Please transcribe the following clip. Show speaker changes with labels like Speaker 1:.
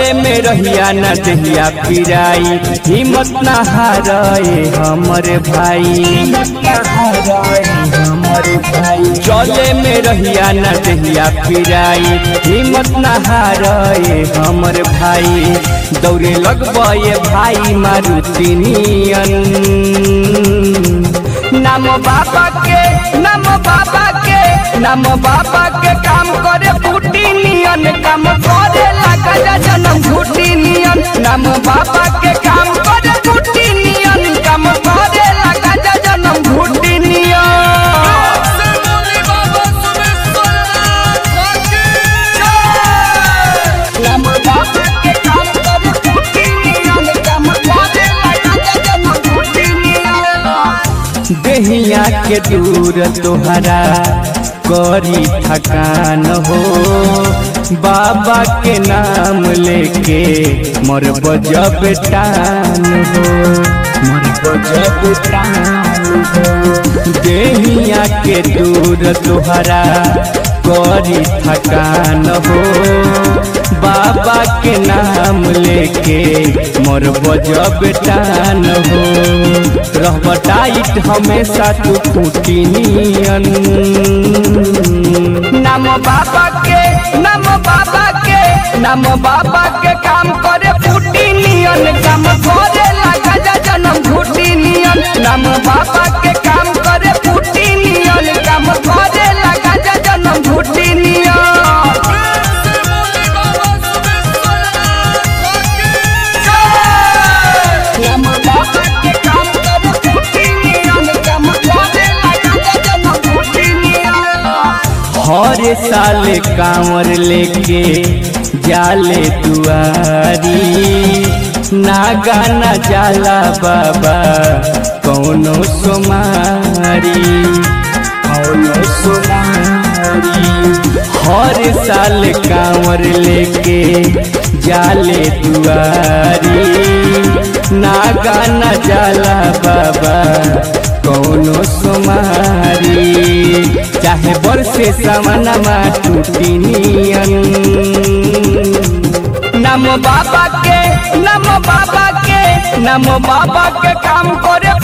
Speaker 1: चले में रहिया न दहिया पिराई हिम्मत न हारे हमर भाई चले में रहिया न दहिया पिराई हिम्मत न हारे हमर भाई दौड़े लगबे भाई मारुति नियन नाम बाबा के नाम बाबा के नाम बाबा के काम करे फूटी नियन काम करे लगा जन्म फूटी नियन नाम बाबा के काम करे फूटी नियन काम करे लगा जन्म फूटी नियन नाम बाबा के काम करे फूटी नियन काम करे लगा जन्म फूटी नियन देहिया के दूर तोहरा करी थकान हो बाबा के नाम लेके मोर बजब टान हो मोर बजब टान हो देहिया के दूर तोहरा करी थकान हो बाबा के नाम लेके मोर बजब टान हो रहब टाइट हमेशा तू टूटी नियन नाम बाबा के नाम बाबा के नाम बाबा के काम करे फूटी नियन काम करे लगा जन्म फूटी नियन नाम बाबा के काम करे फूटी नियन काम करे लगा जन्म फूटी नियन नाम बाबा के काम करे फूटी नियन काम करे लगा जन्म फूटी नियन हर साल कांवर लेके जाले दुआरी ना गाना जाला बाबा कौनो सोमारी कौनो सोमारी हर साल कांवर लेके जाले दुआरी ना गाना जाला बाबा कौनो सोमारी चाहे बरसे सामनमा टूटी नियन नाम बाबा के नाम बाबा के नाम बाबा के काम करे